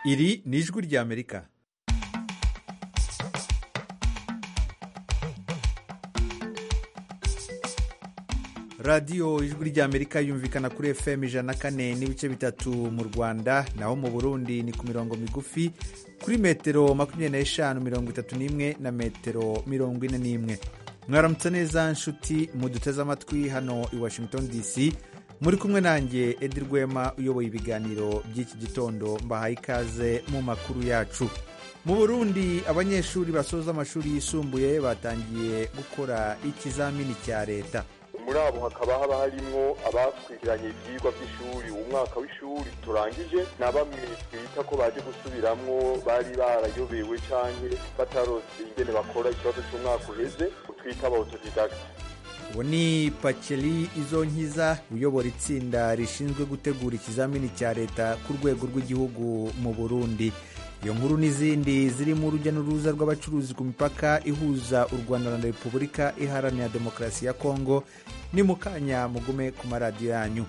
iri ni ijwi ry'amerika radiyo ijwi ry'amerika yumvikana kuri fm ijana na kane n'ibice bitatu mu rwanda naho mu burundi ni ku mirongo migufi kuri metero makumyabiri n'eshanu mirongo itatu n'imwe na metero mirongo ine n'imwe mwaramutse neza nshuti muduteze amatwi hano i washington dc muri kumwe nanjye edi rwema uyoboye ibiganiro by'iki gitondo mbahaye ikaze mu makuru yacu mu burundi abanyeshuri basoza amashuri yisumbuye batangiye gukora ikizamini cya leta muri abo hakaba haba harimwo abakurikiranye ivyigwa vy'ishuri umwaka w'ishuri turangije na bamwe twita ko baje gusubiramwo bari barayobewe canke batarose ingene bakora ikibazo c'umwaka uheze twita aba autodidacte uwo ni pakeri izonkiza uyobora itsinda rishinzwe gutegura ikizamini cya leta ku rwego rw'igihugu mu burundi iyo nkuru n'izindi zirimo urujya n'uruza rw'abacuruzi ku mipaka ihuza u rwanda na repubulika iharanira demokarasi ya kongo ni mu kanya mugume ku maradiyo yanyu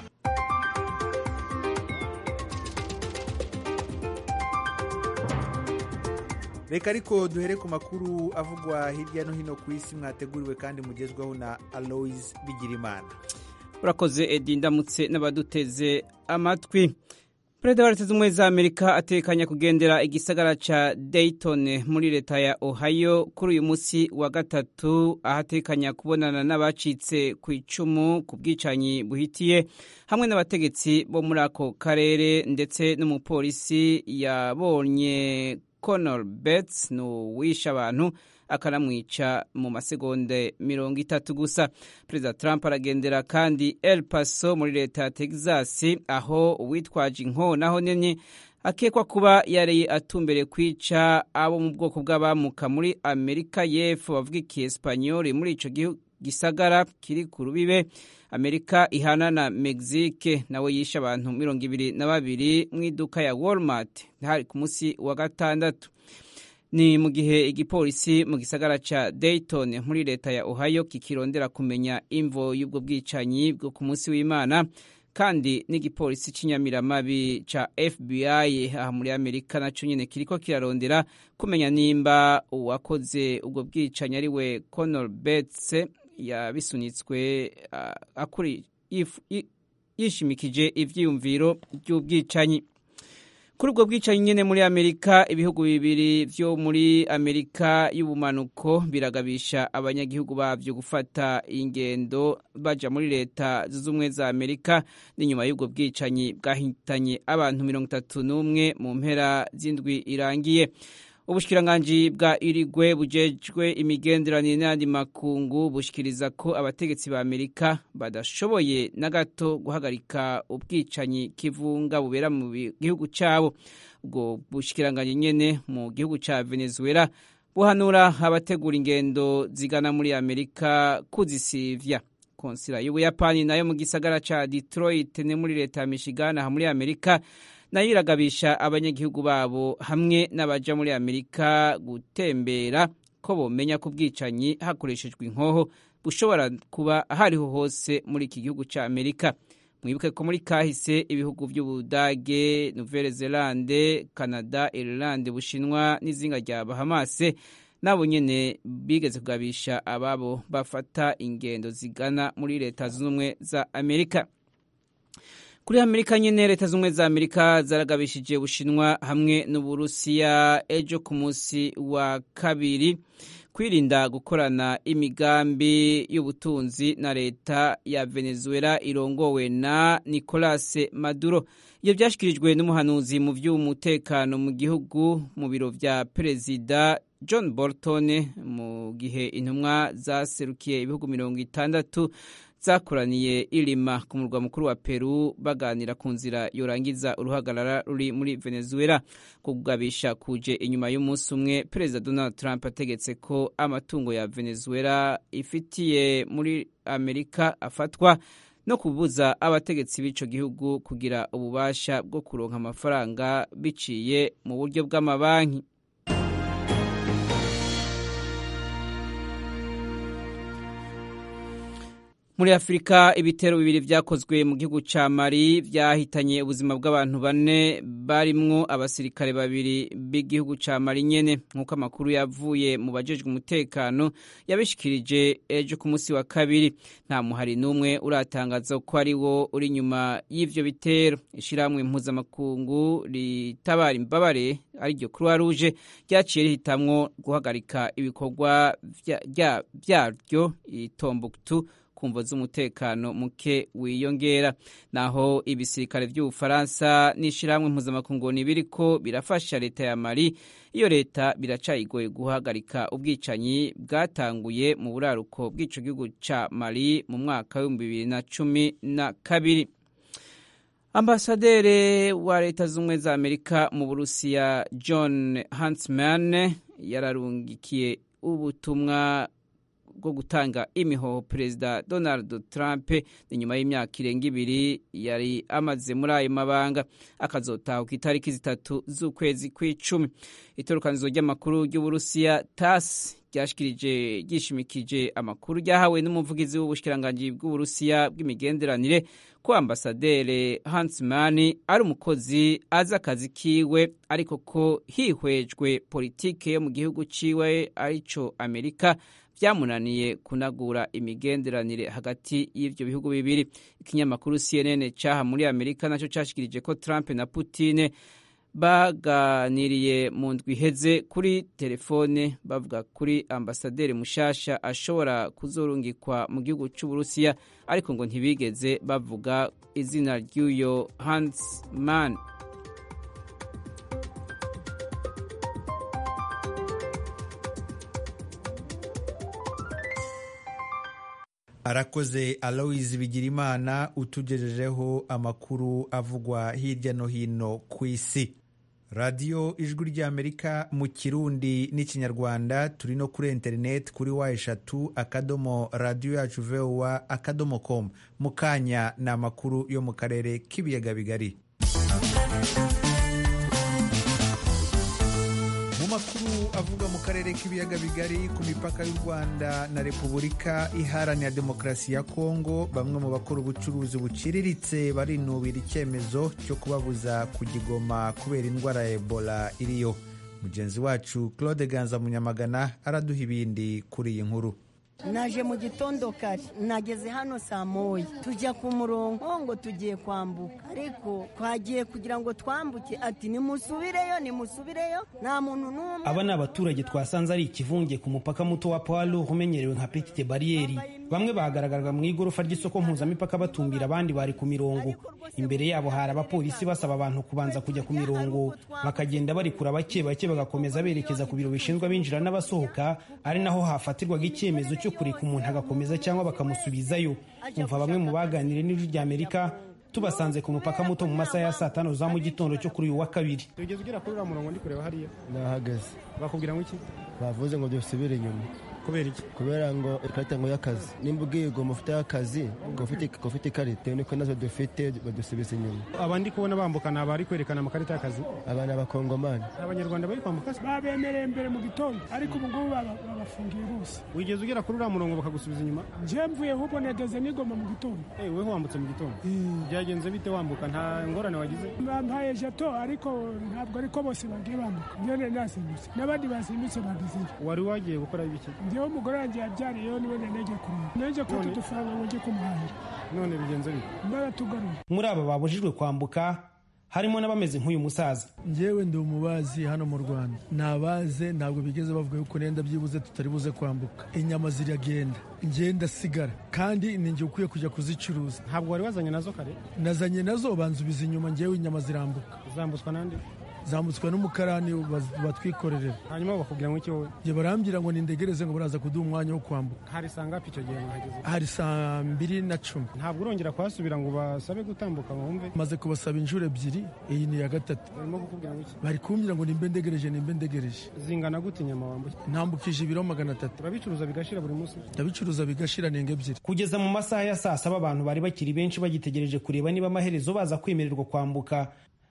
reka ariko duhere ku makuru avugwa hirya no hino ku isi mwateguriwe kandi mugezweho na aloise bigirimana urakoze edi ndamutse n'abaduteze amatwi perezida wa leta z'ubumwe za amerika atekanya kugendera igisagara ca dayton muri leta ya ohio kuri uyu munsi wa gatatu aho atekanya kubonana n'abacitse ku icumu ku bwicanyi buhitiye hamwe n'abategetsi bo muri ako karere ndetse n'umupolisi yabonye conor bets ni uwishe abantu akanamwica mu masegonde mirongo itatu gusa perezida trump aragendera kandi el paso muri leta ya texas aho uwitwaje inkono nini akekwa kuba yari atumbereye kwica abo mu bwoko bw'abamuka muri amerika y'epfo bavuga ikiespanyoli muri ico gisagara kiri ku rubibe amerika ihana na mexique nawe yishe abantu mirongo ibiri na babiri mu iduka ya walmart hari ku munsi wa gatandatu ni mu gihe igipolisi mu gisagara ca dayton muri leta ya ohio kikirondera kumenya imvo y'ubwo bwicanyi bwo ku munsi w'imana kandi n'igipolisi c'inyamiramabi ca fbi aha muri amerika naco nyene kiriko kirarondera kumenya nimba uwakoze ubwo bwicanyi ari we conor bets yabisunitswe uh, yishimikije ivyiyumviro vy'ubwicanyi kuri ubwo bwicanyi nyene muri amerika ibihugu bibiri vyo muri amerika y'ubumanuko biragabisha abanyagihugu bavyo gufata ingendo baja muri leta z'ubumwe za amerika n'inyuma y'ubwo bwicanyi bwahitanye abantu mirongo itatu n'umwe mu mpera z'indwi irangiye ubushikiranganji bwa irigwe bujejwe imigenderanire n'ayandi makungu bushikiriza ko abategetsi ba amerika badashoboye na gato guhagarika ubwicanyi kivunga bubera mu gihugu cyabo ubwo bushikiranganji nyene mu gihugu ca venezuela buhanura abategura ingendo zigana muri amerika kuzisivya konsila y'ubuyapani nayo mu gisagara ca detroit ne muri leta ya michigan aha muri amerika nayo iragabisha abanyagihugu babo hamwe n'abaja muri amerika gutembera ko bomenya ko ubwicanyi hakoreshejwe inkoho bushobora kuba hariho hose muri iki gihugu cya amerika mwibuke ko muri kahise ibihugu by'ubudage nouvelle zelande canada irlande bushinwa n'izinga rya bahamase nabo nyene bigeze kugabisha ababo bafata ingendo zigana muri leta zunze ubumwe za amerika kuri amerika nyene leta z'ubumwe za amerika zaragabishije bushinwa hamwe n'uburusiya ejo ku munsi wa kabiri kwirinda gukorana imigambi y'ubutunzi na leta ya venezuela irongowe na nicolas maduro iyo byashyikirijwe n'umuhanuzi mu by'umutekano mu gihugu mu biro vya perezida john bolton mu gihe intumwa zaserukiye ibihugu mirongo itandatu zakoraniye irima ku murwa mukuru wa peru baganira ku nzira yorangiza uruhagarara ruri muri venezuela kugabisha kuje inyuma y'umunsi umwe perezida donald trump ategetse ko amatungo ya venezuela ifitiye muri amerika afatwa no kubuza abategetsi b'ico gihugu kugira ububasha bwo kuronka amafaranga biciye mu buryo bw'amabanki muri afurika ibitero bibiri vyakozwe mu gihugu ca mali vyahitanye ubuzima bw'abantu bane barimwo abasirikare babiri b'igihugu ca mali nyene nk'uko amakuru yavuye mu bajejwe umutekano yabishikirije ejo ku munsi wa kabiri nta muhari n'umwe uratangaza ko ari wo uri inyuma y'ivyo bitero ishirahamwe mpuzamakungu ritabara imbabare ariryo croix rouge ryaciye rihitamwo guhagarika ibikorwa vyaryo itombuktu kumvo z'umutekano muke wiyongera naho ibisirikare by'ubufaransa n'ishirahamwe mpuzamakungu biriko birafasha leta ya mali iyo leta biracayigoye guhagarika ubwicanyi bwatanguye mu buraruko bw'ico gihugu ca mali mu mwaka w'ibihumbi bibiri na cumi na kabiri ambasaderi wa leta z'ubumwe za amerika mu burusiya john huntsman yararungikiye ubutumwa bwo gutanga imihoho perezida donald trump ni nyuma y'imyaka irenga ibiri yari amaze muri ayo mabanga akazotaha ku itariki zitatu z'ukwezi kw'icumi itorokanizo ry'amakuru ry'uburusiya tas ryashikirije ryishimikije amakuru ryahawe n'umuvugizi w'ubushikiranganji bw'uburusiya bw'imigenderanire ko ambasaderi Huntsman ari umukozi azi akazi kiwe ariko ko hihwejwe politike yo mu gihugu ciwe arico amerika byamunaniye kunagura imigenderanire hagati y'ivyo bihugu bibiri ikinyamakuru CNN caha muri Amerika naco cashikirije ko Trump na Putin baganiriye mu ndwi iheze kuri telefone bavuga kuri ambasaderi mushasha ashobora kuzorungikwa mu gihugu c'Uburusiya ariko ngo ntibigeze bavuga izina ry'uyo Huntsman arakoze aloise bigirimana utugejejeho amakuru avugwa hirya no hino ku isi radiyo ijwi ry'amerika mu kirundi n'ikinyarwanda turi no kuri interineti kuri wa eshatu akadomo radiyo yacu vowa akadomo komu mu kanya ni amakuru yo mu karere k'ibiyaga bigari mu makuru avuga mu karere k'ibiyaga bigari ku mipaka y'u rwanda na repubulika iharanira demokarasi ya kongo bamwe mu bakora ubucuruzi buciriritse barinubira icyemezo cyo kubabuza kugigoma kubera indwara ya ebola iriyo mugenzi wacu claude ganza munyamagana araduha ibindi kuri iyi nkuru naje mu gitondo kare nageze hano saa moya tujya ku murongo ngo tugiye kwambuka ariko twagiye kugira ngo twambuke ati nimusubireyo nimusubireyo nta muntu n'umwe aba ni abaturage twasanze ari ikivunge ku mupaka muto wa pawalo umenyerewe nka petite bariyeri bamwe bagaragaraga mu igorofa ry'isoko mpuzamipaka batumbira abandi bari ku mirongo imbere yabo hari abapolisi basaba abantu kubanza kujya ku mirongo bakagenda barikura bake bake bagakomeza berekeza ku biro bishinzwe abinjira n'abasohoka ari naho hafatirwaga icyemezo cyo kureka umuntu agakomeza cyangwa bakamusubizayo umva bamwe mu baganiriye n'ijwi ry'amerika tubasanze ku mupaka muto mu masaha ya saa tanu za mu gitondo cyo kuri uyu wa kabiri tugeze ugera kuri uriya murongo ndi kureba hariya nahagaze bakubwira ngo iki bavuze ngo dusubire inyuma kubera iki kubera ngo ikarita ngo y'akazi nimba ubwiye ngo mufite akazi ngo ufite ikarita niko nazo dufite badusubiza inyuma aba ndi kubona bambuka ni abari kwerekana amakarita y'akazi aba ni abakongomani abanyarwanda bari kwambuka babemereye mbere mu gitondo ariko ubu ngubu babafungiye bose wigeze ugera kuri uriya murongo bakagusubiza inyuma njye mvuye ahubwo negeze nigoma mu gitondo weho wambutse mu gitondo byagenze bite wambuka nta ngorane wagize bampaye jato ariko ntabwo ariko bose bagiye bambuka njyewe nasimbutse n'abandi basimbutse bagezeyo wari wagiye gukora ibiki njyewe umugore wanjye yabyariyeho niwe nanege kureba nanjye kuko udufaranga ngo njye kumuhahira none bigenze bite baratugaruye muri aba babujijwe kwambuka harimo n'abameze nk'uyu musaza njyewe ndi umubazi hano mu rwanda nabaze ntabwo bigeze bavuga yuko nenda byibuze tutari buze kwambuka inyama ziragenda ngenda sigara kandi ni njye ukwiye kujya kuzicuruza ntabwo wari wazanye nazo kare nazanye nazo banzubiza inyuma njyewe inyama zirambuka zambutswa n'andi zambutswe n'umukarani batwikorerera hanyuma bakubwira ngo iki wowe njye barambwira ngo nindegereze ngo baraza kuduha umwanya wo kwambuka hari saa ngapi icyo gihe mwahageze hari saa mbiri na cumi ntabwo urongera kuhasubira ngo basabe gutambuka ngo wumve maze kubasaba inshuro ebyiri iyi ni iya gatatu barimo kukubwira ngo iki bari kumbwira ngo nimbe ndegereje nimbe ndegereje zingana gute inyama wambuye ntambukije ibiro magana atatu urabicuruza bigashira buri munsi ndabicuruza bigashira nenga ebyiri kugeza mu masaha ya saa saba abantu bari bakiri benshi bagitegereje kureba niba amaherezo baza kwemererwa kwambuka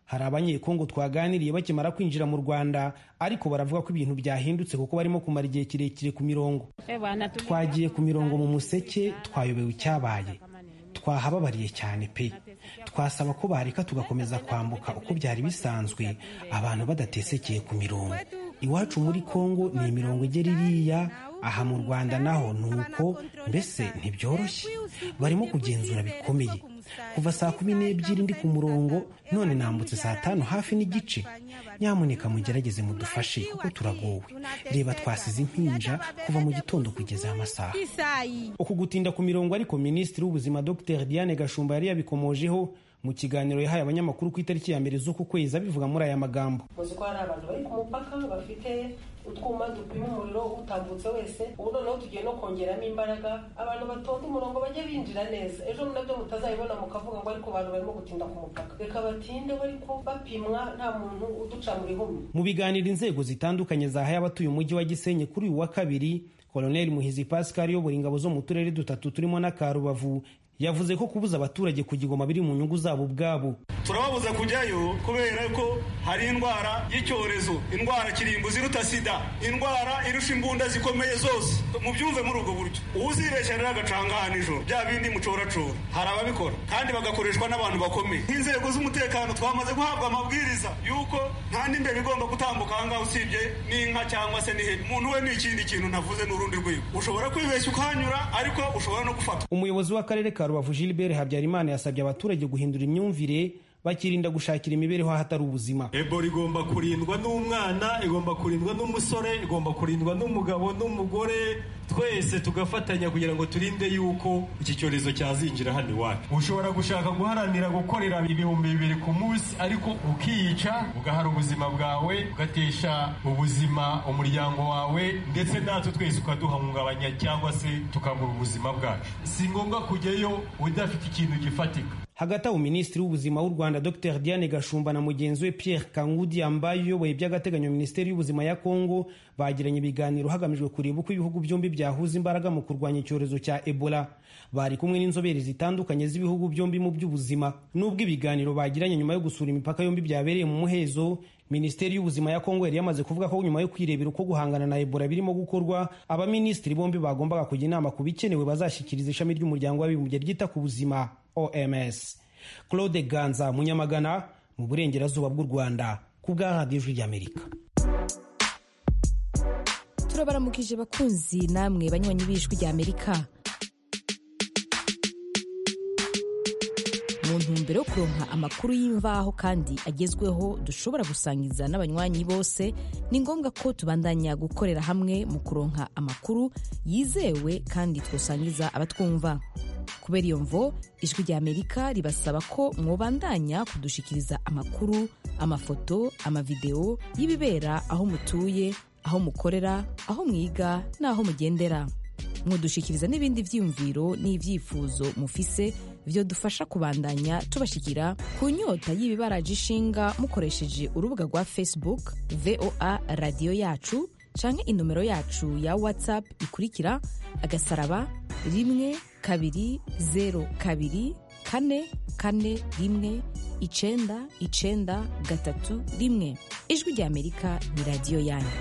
hari abanyekongo twaganiriye bakimara kwinjira mu rwanda ariko baravuga ko ibintu byahindutse kuko barimo kumara igihe kirekire ku mirongo twagiye ku mirongo mu museke twayobewe icyabaye twahababariye cyane pe twasaba ko bareka tugakomeza kwambuka uko byari bisanzwe abantu badatesekeye ku mirongo iwacu muri kongo ni imirongo igera iriya aha mu rwanda naho ni uko mbese ntibyoroshye barimo kugenzura bikomeye kuva saa kumi n'ebyiri ndi ku murongo none nambutse saa tanu hafi n'igice nyamuneka mugerageze mudufashe kuko turagowe reba twasize impinja kuva mu gitondo kugeza aya masaha uku gutinda ku mirongo ariko minisitiri w'ubuzima dr diane gashumba yari yabikomojeho mu kiganiro yahaye abanyamakuru ku itariki ya mbere z'uku kwezi abivuga muri aya magambo muzi ko hari abantu bari ku mupaka bafite utwuma dupima umuriro utambutse wese ubu noneho tugiye no kongeramo imbaraga abantu batonda umurongo bajye binjira neza ejo nabyo mutazabibona mukavuga ngo ariko abantu barimo gutinda ku mupaka reka batinde ariko bapimwa nta muntu uduca mu bihumbi mu biganiro inzego zitandukanye zahaye abatuye umujyi wa gisenyi kuri uyu wa kabiri koloneli muhizi pascal uyobora ingabo zo mu turere dutatu turimo n'aka rubavu yavuze ko kubuza abaturage kugigoma biri mu nyungu zabo ubwabo turababuza kujyayo kubera ko hari indwara y'icyorezo indwara kirimbuzi iruta sida indwara irusha imbunda zikomeye zose mubyumve muri ubwo buryo uzibeshya rero agacanga nijoro bya bindi mucoracora hari ababikora kandi bagakoreshwa n'abantu bakomeye nk'inzego z'umutekano twamaze guhabwa amabwiriza y'uko nta n'imbere igomba gutambuka ahangaha usibye n'inka cyangwa se n'ihene umuntu we ni ikindi kintu navuze n'urundi rwego ushobora kwibeshya ukahanyura ariko ushobora no gufatwa umuyobozi w'akarere ka rubavu gilbert habyarimana yasabye abaturage guhindura imyumvire bakirinda gushakira imibereho ahatari ubuzima ebola igomba kurindwa n'umwana igomba kurindwa n'umusore igomba kurindwa n'umugabo n'umugore twese tugafatanya kugira ngo turinde yuko iki cyorezo cyazinjira hano iwacu ushobora gushaka guharanira gukorera ibihumbi bibiri ku munsi ariko ukiyica ugahara ubuzima bwawe ugatesha ubuzima umuryango wawe ndetse natwe twese ukaduhungabanya cyangwa se tukabura ubuzima bwacu si ngombwa kujyayo udafite ikintu gifatika hagati aho minisitiri w'ubuzima w'u rwanda dr diane gashumba na mugenzi we pierre kangudi ambaye uyoboye by'agateganyo minisiteri y'ubuzima ya kongo bagiranye ibiganiro hagamijwe kureba uko ibihugu byombi byahuza imbaraga mu kurwanya icyorezo cya ebola bari kumwe n'inzobere zitandukanye z'ibihugu byombi mu by'ubuzima n'ubwo ibiganiro bagiranye nyuma yo gusura imipaka yombi byabereye mu muhezo minisiteri y'ubuzima ya kongo yari yamaze kuvuga ko nyuma yo kwirebera uko guhangana na ebola birimo gukorwa abaminisitiri bombi bagombaga kujya inama ku bikenewe bazashyikiriza ishami ry'umuryango w'abibumbye ryita ku buzima oms claude ganza munyamagana mu burengerazuba bw'u rwanda ku bwa radiyo ijwi ry'amerika turabaramukije bakunzi namwe banywanyi b'ijwi ry'amerika mu ntumbero yo kuronka amakuru y'imvaho kandi agezweho dushobora gusangiza n'abanywanyi bose ni ngombwa ko tubandanya gukorera hamwe mu kuronka amakuru yizewe kandi twosangiza abatwumva kubera iyo mvo ijwi rya amerika ribasaba ko mwobandanya kudushikiriza amakuru amafoto amavideo y'ibibera aho mutuye aho mukorera aho mwiga n'aho mugendera mwodushikiriza n'ibindi vyiyumviro n'ivyifuzo mufise vyo dufasha kubandanya tubashikira ku nyota y'ibibaraje ishinga mukoresheje urubuga rwa facebook voa radiyo yacu canke inomero yacu ya whatsapp ikurikira agasaraba rimwe kabiri zero kabiri kane kane rimwe icenda icenda gatatu rimwe ijwi rya amerika ni radiyo yanyu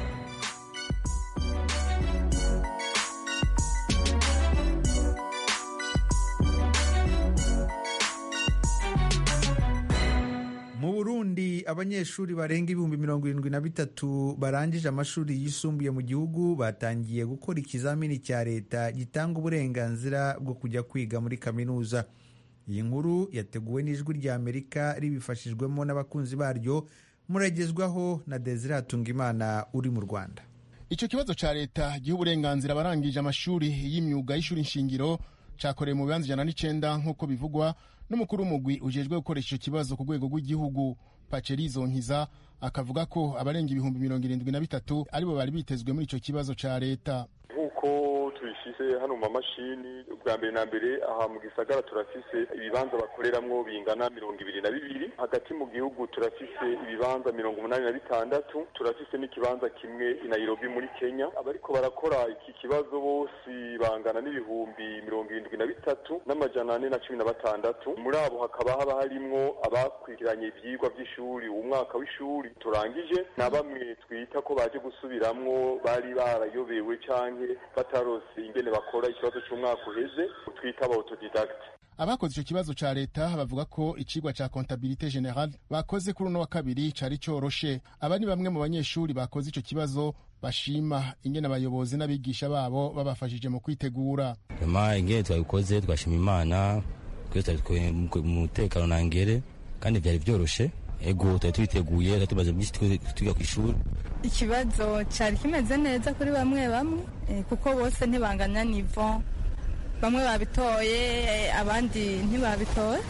mu burundi abanyeshuri barenga ibihumbi mirongo irindwi na bitatu barangije amashuri yisumbuye mu gihugu batangiye gukora ikizamini cya leta gitanga uburenganzira bwo kujya kwiga muri kaminuza iyi nkuru yateguwe n'ijwi rya amerika ribifashijwemo n'abakunzi baryo muragezwaho na desire hatungimana uri mu rwanda icyo kibazo cya leta giha uburenganzira abarangije amashuri y'imyuga y'ishuri nshingiro cyakorewe mu bibanza ijana n'icyenda nk'uko bivugwa n'umukuru w'umugwi ujejwe gukoresha icyo kibazo ku rwego rw'igihugu pacerizo nkiza akavuga ko abarenga ibihumbi mirongo irindwi na bitatu aribo bari bitezwe muri icyo kibazo cya leta nk'uko tubishyize hano mu mamashini bwa mbere na mbere aha mu gisagara turafise ibibanza bakoreramwo bingana mirongo ibiri na bibiri hagati mu gihugu turafise ibibanza mirongo umunani na bitandatu turafise n'ikibanza kimwe i Nairobi muri Kenya abariko barakora iki kibazo bose bangana n'ibihumbi mirongo irindwi na bitatu n'amajana ane na cumi na batandatu muri abo hakaba haba harimwo abakurikiranye ivyigwa vy'ishuri umwaka w'ishuri turangije na bamwe twita ko baje gusubiramwo bari barayobewe canke batarose ingene bakora ikibazo c'umwaka uheze twita aba autodidact abakoze ico kibazo ca leta bavuga ko icigwa ca comptabilité générale bakoze kuri uno wa kabiri cari coroshe aba ni bamwe mu banyeshuri bakoze ico kibazo bashima ingene abayobozi n'abigisha babo babafashije mu kwitegura rema ingene twabikoze twashima imana twese twari mu mutekano nangere kandi vyari vyoroshe ego twari twiteguye twari tumaze byinshi twiga ku ishuri ikibazo cyari kimeze neza kuri bamwe bamwe kuko bose ntibanganya nivo bamwe babitoye abandi ntibabitoye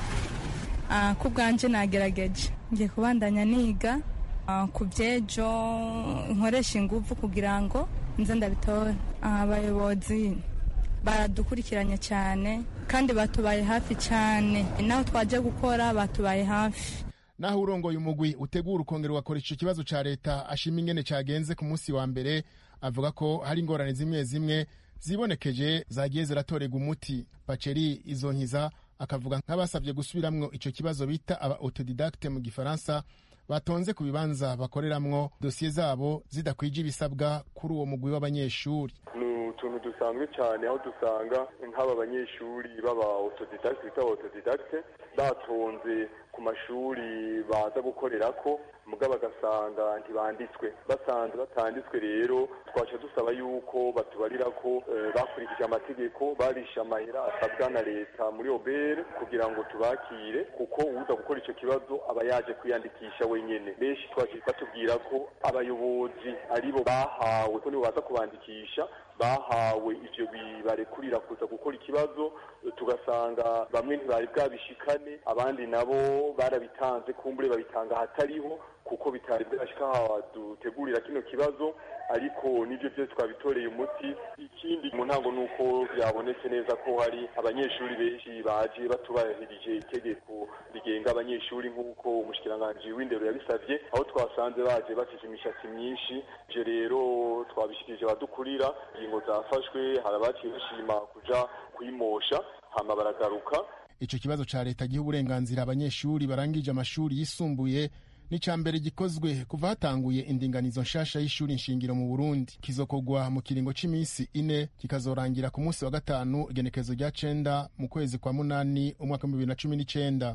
ku bwanjye nagerageje ngiye kubandanya niga ku byejo nkoresha ingufu kugira ngo nze ndabitore abayobozi baradukurikiranye cyane kandi batubaye hafi cyane naho twajya gukora batubaye hafi naho urongoye umugwi utegura ukongera ugakoresha icyo kibazo cya leta ashima ingene cyagenze ku munsi wa mbere avuga ko hari ingorane zimwe zimwe zibonekeje zagiye ziratorerwa umuti baceri izo nkiza akavuga nk'abasabye gusubiramwo icyo kibazo bita aba autodidacte mu gifaransa batonze ku bibanza bakoreramwo dosiye zabo zidakwije ibisabwa kuri uwo mugwi w'abanyeshuri ni utuntu dusanzwe cyane aho dusanga nk'aba banyeshuri baba autodidacte bita autodidacte batonze ku mashuri baza gukorera ko muga bagasanga ntibanditswe basanze batanditswe rero twaca dusaba yuko batubarira ko bakurikije amategeko barishe amahera asabwa na leta muri obere kugira ngo tubakire kuko uza gukora icyo kibazo aba yaje kwiyandikisha wenyine benshi twaje batubwira ko abayobozi aribo bahawe ko nibo baza kubandikisha bahawe ivyo bibarekurira kuza gukora ikibazo tugasanga bamwe ntibari bwabishikane abandi nabo barabitanze kumbure babitanga ahatariho kuko bitari bwashika aha dutegurira kino kibazo ariko nivyo byose twabitoreye umuti ikindi mu ntango ni uko byabonetse neza ko hari abanyeshuri benshi baje batubahirije itegeko rigenga abanyeshuri nk'uko umushikiranganji w'indero yabisavye aho twasanze baje bafise imishatsi myinshi ivyo rero twabishikirije abadukurira ingingo zafashwe hari abaciye bashima kuja kwimosha hama baragaruka ico kibazo ca leta giha uburenganzira abanyeshuri barangije amashuri yisumbuye ni ca mbere gikozwe kuva hatanguye indinganizo nshasha y'ishuri nshingiro mu burundi kizokorwa mu kiringo c'imisi ine kikazorangira ku munsi wa gatanu igenekezo rya cenda mu kwezi kwa munani umwaka w'ibibiri na cumi n'icenda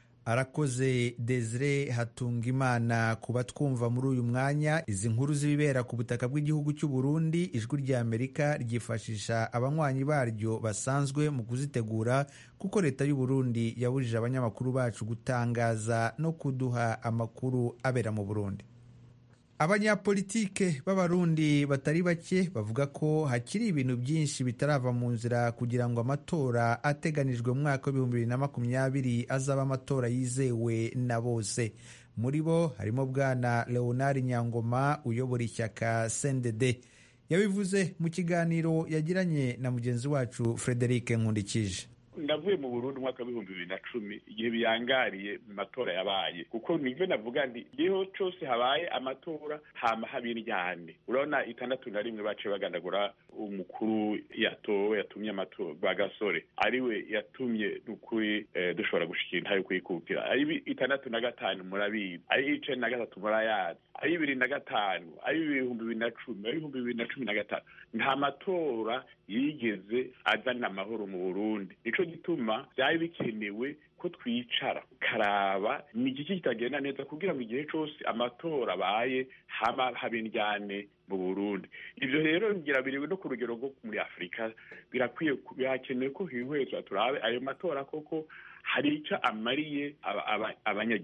arakoze desire hatunga imana kuba twumva muri uyu mwanya izi nkuru z'ibibera ku butaka bw'igihugu cy'u Burundi ijwi rya amerika ryifashisha abanywanyi baryo basanzwe mu kuzitegura kuko leta y'u Burundi yabujije abanyamakuru bacu gutangaza no kuduha amakuru abera mu burundi abanyapolitike b'abarundi batari bake bavuga ko hakiri ibintu byinshi bitarava mu nzira kugira ngo amatora ateganijwe mu mwaka w'ibihumbi bibiri na makumyabiri azaba amatora yizewe na bose muri bo harimo bwana leonard nyangoma uyobora ishyaka cndd yabivuze mu kiganiro yagiranye na mugenzi wacu frederic nkundikije ndavuye mu Burundi umwaka w'ibihumbi bibiri na cumi igihe biyangariye mu matora yabaye kuko nivyo navuga nti igihe cose habaye amatora hama haba iryane urabona itandatu na rimwe baciye bagandagura umukuru yatowe yatumye amatora rwa gasore ariwe yatumye nukuri eh, dushobora gushikira intayo kwikukira ari itandatu na gatanu murabizi ari icenda na gatatu murayazi ari bibiri na gatanu ari ibihumbi bibiri na cumi ari ibihumbi bibiri na cumi na gatanu nta matora yigeze azana amahoro mu burundi nico gituma byari bikenewe ko twicara karaba ni igiki kitagenda neza kugira ngo igihe cyose amatora abaye haba haba indyane mu burundi ibyo rero ngira biri no ku rugero rwo muri afurika birakwiye birakenewe ko hihwezwa turabe ayo matora koko hari icyo amariye abanyagihugu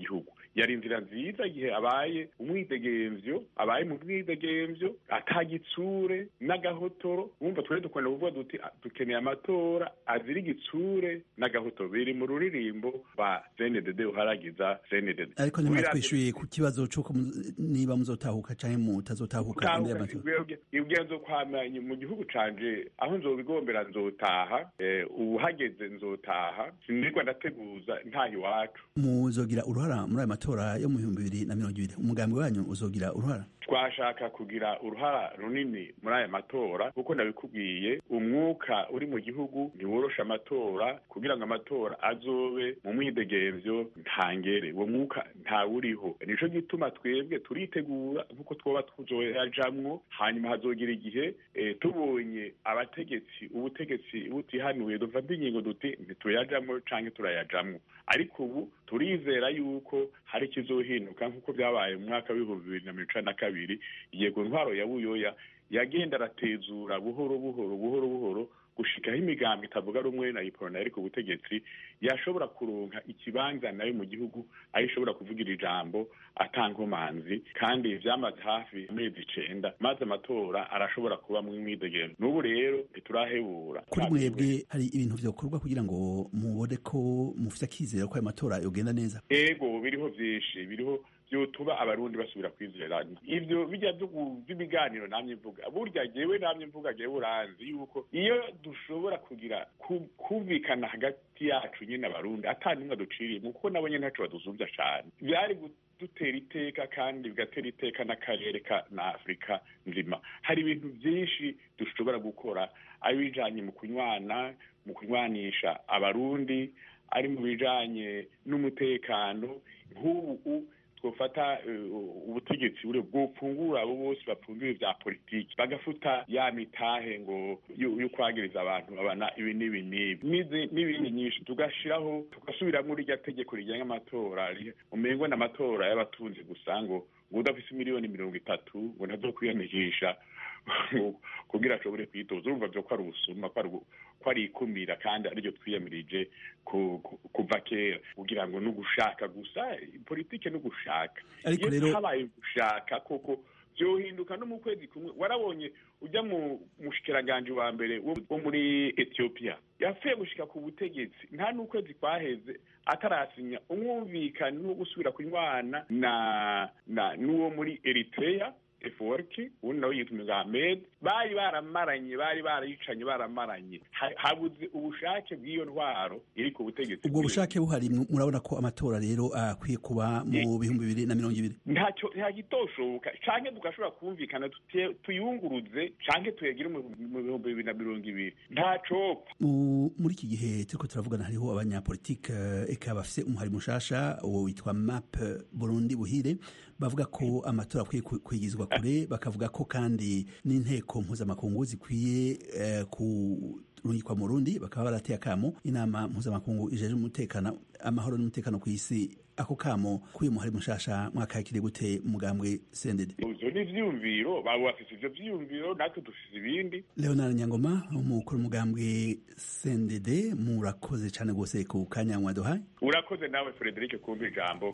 yari inzira nziza igihe abaye umwidegemvyo abaye mu mwidegemvyo atagitsure n'agahotoro wumva twari dukunda kuvuga duti "Ah, dukeneye amatora azira igitsure n'agahotoro biri mu ruririmbo rwa cndd uharagiza cndd ariko ntimwatwishyuye ku kibazo cy'uko mu- niba muzotahuka cyangwa mutazotahuka imbere y'amatora ubwenzo kwamanye mu gihugu canje aho nzobigombera nzotaha eh, ubu hageze nzotaha sinirwa ndateguza ntaha iwacu muzogira uruhara muri ayo matora yo mu bihumbi bibiri na mirongo ibiri umugambi wanyu uzogira uruhara twashaka kugira uruhara runini muri aya matora kuko nabikubwiye umwuka uri mu gihugu ntiworosha amatora kugira ngo amatora azobe mu mwidegemvyo ntangere uwo mwuka ntawuriho nico gituma twebwe turitegura nk'uko twoba tuzoyajamwo hanyuma hazogira igihe eh, tubonye abategetsi ubutegetsi butihanuye dufata ingingo duti ntituyajamwo canke turayajamwo ariko ubu turizera yuko hari ikizohinduka nk'uko byabaye mu mwaka w'ibihumbi bibiri na mirongo icenda na kabiri yego ntwaro ya buyoya yagenda aratezura buhoro buhoro buhoro buhoro gushikaho imigambi itavuga rumwe na iporona yari ku butegetsi yashobora kuronka ikibanza nayo mu gihugu aho ishobora kuvugira ijambo atankomanzi kandi vyamaze hafi amezi icenda maze amatora arashobora kuba mu mwidegemvyo n'ubu rero ntiturahebura kuri mwebwe hari ibintu vyokorwa kugira ngo mubone ko mufite akizera ko ayo matora yogenda neza ego biriho vyinshi biriho vyotuba abarundi basubira kwizerana ivyo bijya vyo- vy'ibiganiro namye mvuga burya jewe namye mvuga jewe uranzi yuko iyo dushobora kugira ku- kumvikana hagati yacu nyene abarundi ata numwe duciriyemo kuko nabo nyene ntaco badusuvya cane vyari dutera iteka kandi bigatera iteka n'akarere ka na afurika nzima hari ibintu vyinshi dushobora gukora ari bijanye mu kunywana mu kunywanisha abarundi ari mu bijanye n'umutekano nk'ubu twofata eh, ubutegetsi buri bwopfungura abo bose bapfungiwe vya politiki bagafuta ya mitahe ngo yo yo kwagiriza abantu babana ibi n'ibi n'ibi N'izi- n'ibindi nyinshi tugashiraho tugasubiramwo rirya tegeko rigenga amatora ri- umengo n'amatora y'abatunzi gusa ngo ngo udafise miliyoni mirongo itatu ngo ntazokwiyandikisha ngo kugira ashobore kwitoza urumva vyo ko ari ubusuma ko ari ubu- ko ari ikumira kandi ariryo twiyamirije ku- ku- kuva kera kugira ngo n'ugushaka gusa politike n'ugushaka Ariko iyo rero- habaye gushaka koko vyohinduka no mu kwezi kumwe warabonye ujya mu mushikiranganje wa mbere wo wo muri ethiopia yapfuye gushika ku butegetsi nta n'ukwezi kwaheze atarasinya umwumvikane wo gusubira kunywana na na n'uwo muri eritrea eforki ubundi nawe yitwa Ahmed bari baramaranye bari barayicanye baramaranye Ha- habuze ubushake bw'iyo ntwaro iri ku butegetsi ubwo bushake buhari mu- murabona ko amatora rero akwiye kuba mu bihumbi bibiri na mirongo ibiri ntacyo ntagitoshoboka canke tugashobora kumvikana tutie- tuyunguruze canke tuyagire mu mu bihumbi bibiri na mirongo ibiri ntacopfa Mu- muri iki gihe turiko turavugana hariho abanyapolitike eh, eka bafise umuhari mushasha uwo witwa map burundi buhire bavuga ko amatora akwiye ku- kwigizwa kure bakavuga ko kandi n'inteko mpuzamakungu zikwiye eh, kurungikwa mu rundi bakaba barateye akamo inama mpuzamakungu ijeje umutekano amahoro n'umutekano ku isi ako kamo k'uyu muhari mushasha mwakakire gute mugambwe sendede ivyo ni ivyiyumviro baba bafise ivyo vyiyumviro natwe dufise ibindi leonard nyangoma umukuru umugambwe sendede murakoze cyane rwose ku kanya mwaduhaye urakoze nawe frederic kumva ijambo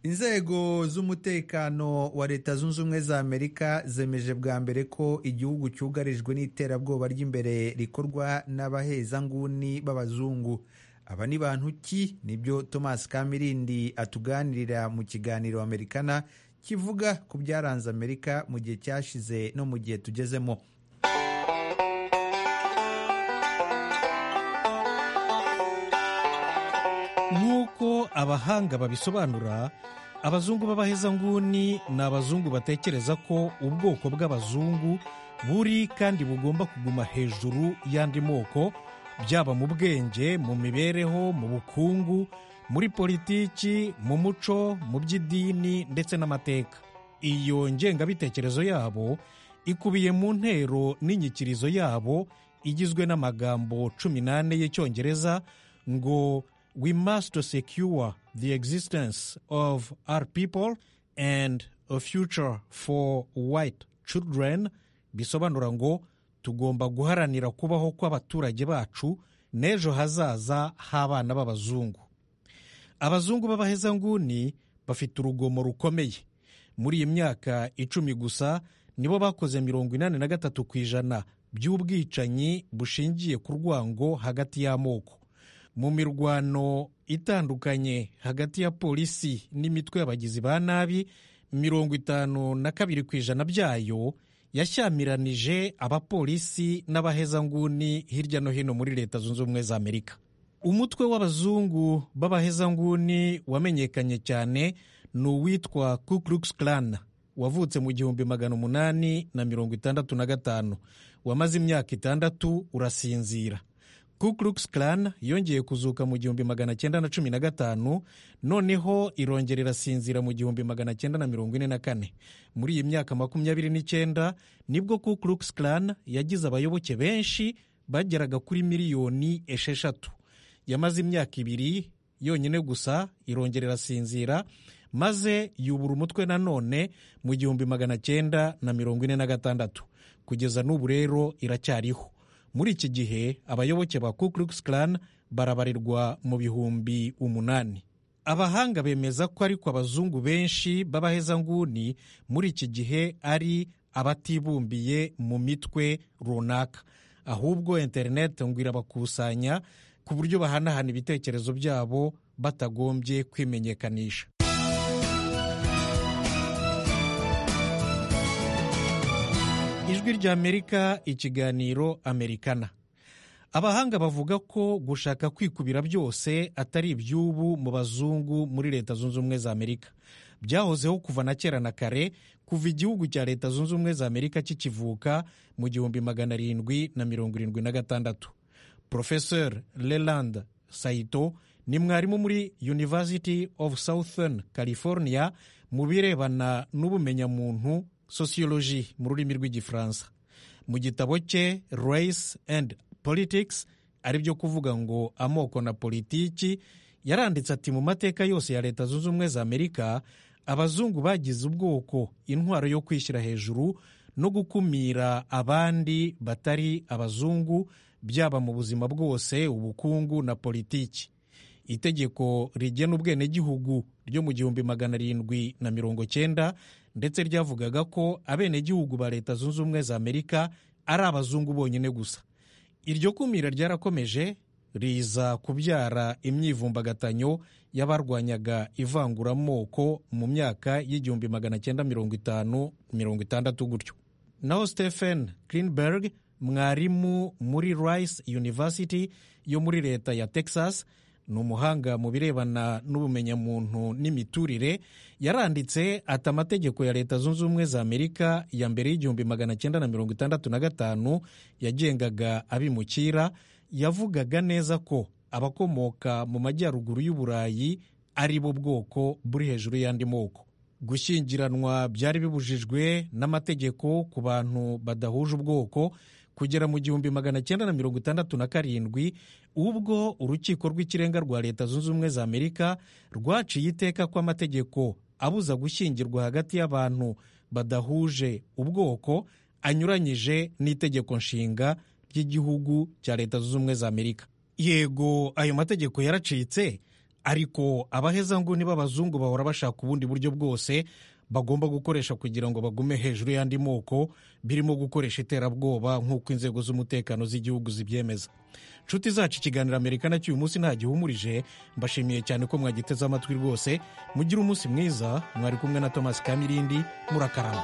inzego z'umutekano wa leta zunze ubumwe za amerika zemeje bwa mbere ko igihugu cyugarijwe n'iterabwoba ry'imbere rikorwa n'abahezanguni b'abazungu aba ni bantu ki nibyo thomas kamirindi atuganirira mu kiganiro amerikana kivuga ku byaranze amerika mu gihe cyashize no mu gihe tugezemo nk'uko abahanga babisobanura abazungu b'abahezanguni ni abazungu batekereza ko ubwoko bw'abazungu buri kandi bugomba kuguma hejuru y'andi moko byaba mu bwenge mu mibereho mu bukungu muri politiki mu muco mu by'idini ndetse n'amateka iyo ngengabitekerezo yabo ikubiye mu ntero n'inyikirizo yabo igizwe n'amagambo cumi n'ane y'icyongereza ngo we must secure the existence of our people and a future for white children bisobanura ngo tugomba guharanira kubaho kw'abaturage bacu n'ejo hazaza h'abana b'abazungu abazungu b'abahezanguni bafite urugomo rukomeye muri iyi myaka icumi gusa nibo bakoze mirongo inani na gatatu ku ijana by'ubwicanyi bushingiye ku rwango hagati y'amoko mu mirwano itandukanye hagati ya polisi n'imitwe y'abagizi ba nabi mirongo itanu na kabiri ku ijana byayo yashyamiranije abapolisi n'abahezanguni hirya no hino muri leta zunze ubumwe za amerika umutwe w'abazungu b'abahezanguni wamenyekanye cyane ni uwitwa ku klux klan wavutse mu gihumbi magana umunani na mirongo itandatu na gatanu wamaze imyaka itandatu urasinzira ku klux klan yongeye kuzuka mu gihumbi magana cyenda na cumi na gatanu noneho irongera irasinzira mu gihumbi magana cyenda na mirongo ine na kane muri iyi myaka makumyabiri n'icyenda nibwo ku klux klan yagize abayoboke benshi bageraga kuri miliyoni esheshatu yamaze imyaka ibiri yonyine gusa irongera irasinzira maze yubura umutwe nanone mu gihumbi magana cyenda na mirongo ine na gatandatu kugeza n'ubu rero iracyariho muri iki gihe abayoboke ba ku klux klan barabarirwa mu bihumbi umunani abahanga bemeza ko ariko abazungu benshi b'abahezanguni muri iki gihe ari abatibumbiye mu mitwe runaka ahubwo interineti ngo irabakusanya ku buryo bahanahana ibitekerezo byabo batagombye kwimenyekanisha ijwi ry'amerika ikiganiro amerikana abahanga bavuga ko gushaka kwikubira byose atari iby'ubu mu bazungu muri leta zunze ubumwe za amerika byahozeho kuva na kera na kare kuva igihugu cya leta zunze ubumwe za amerika kikivuka mu gihumbi magana arindwi na mirongo irindwi na gatandatu professor leland saito ni mwarimu muri university of southern california mu birebana n'ubumenyamuntu sociology mu rurimi rw'igifaransa mu gitabo cye race and politics ari byo kuvuga ngo amoko na politiki yaranditse ati mu mateka yose ya leta zunze ubumwe za amerika abazungu bagize ubwoko intwaro yo kwishyira hejuru no gukumira abandi batari abazungu byaba mu buzima bwose ubukungu na politiki itegeko rigena ubwenegihugu ryo mu gihumbi magana arindwi na mirongo cyenda ndetse ryavugaga ko abenegihugu ba leta zunze ubumwe za amerika ari abazungu bonyine gusa iryo kumira ryarakomeje riza kubyara imyivumbagatanyo y'abarwanyaga ivanguramoko mu myaka y'igihumbi magana cyenda mirongo itanu mirongo itandatu gutyo naho stephen greenberg mwarimu muri rice university yo muri leta ya texas ni umuhanga mu birebana n'ubumenyamuntu n'imiturire yaranditse ati amategeko ya leta zunze ubumwe za amerika ya mbere y'igihumbi magana cyenda na mirongo itandatu na gatanu yagengaga abimukira yavugaga neza ko abakomoka mu majyaruguru y'uburayi ari bo bwoko buri hejuru y'andi moko gushyingiranwa byari bibujijwe n'amategeko ku bantu badahuje ubwoko kugera mu gihumbi magana cyenda na mirongo itandatu na karindwi ubwo urukiko rw'ikirenga rwa leta zunze ubumwe za amerika rwaciye iteka ko amategeko abuza gushyingirwa hagati y'abantu badahuje ubwoko anyuranyije n'itegeko nshinga ry'igihugu cya leta zunze ubumwe za amerika yego ayo mategeko yaracitse ariko abahezanguni b'abazungu bahora bashaka ubundi buryo bwose bagomba gukoresha kugira ngo bagume hejuru y'andi moko birimo gukoresha iterabwoba nk'uko inzego z'umutekano z'igihugu zibyemeza nshuti zacu ikiganiro amerika nacyo uyu munsi nta gihumurije mbashimiye cyane ko mwagiteze amatwi rwose mugire umunsi mwiza mwari kumwe na thomas kamirindi murakarama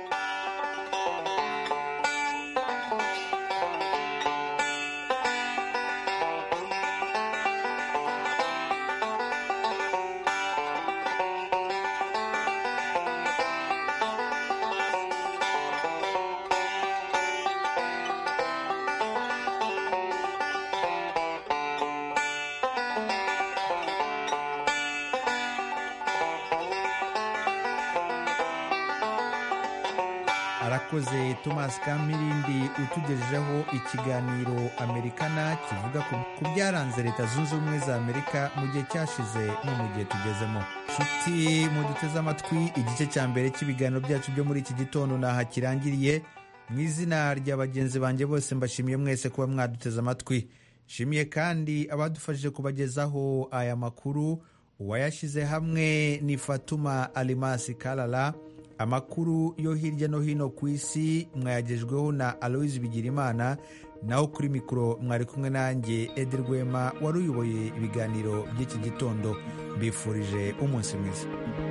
arakoze thomas kamirindi utugejejeho ikiganiro amerikana kivuga ku byaranze leta zunze ubumwe za amerika mu gihe cyashize no mu gihe tugezemo nshuti muduteze amatwi igice cya mbere cy'ibiganiro byacu byo muri iki gitondo ntaha kirangiriye mu izina rya bagenzi banjye bose mbashimiye mwese kuba mwaduteze amatwi nshimiye kandi abadufashije kubagezaho aya makuru uwayashyize hamwe ni fatuma alimasi kalala amakuru yo hirya no hino ku isi mwayagejweho na aloise bigirimana naho kuri mikoro mwari kumwe nanjye edi rwema wari uyoboye ibiganiro by'iki gitondo mbifurije umunsi mwiza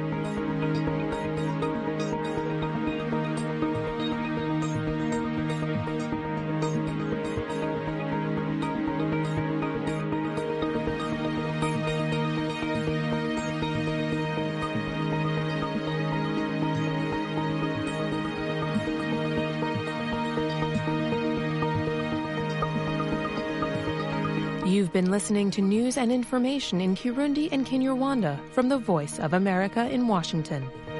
You've been listening to news and information in Kirundi and Kinyarwanda from the Voice of America in Washington.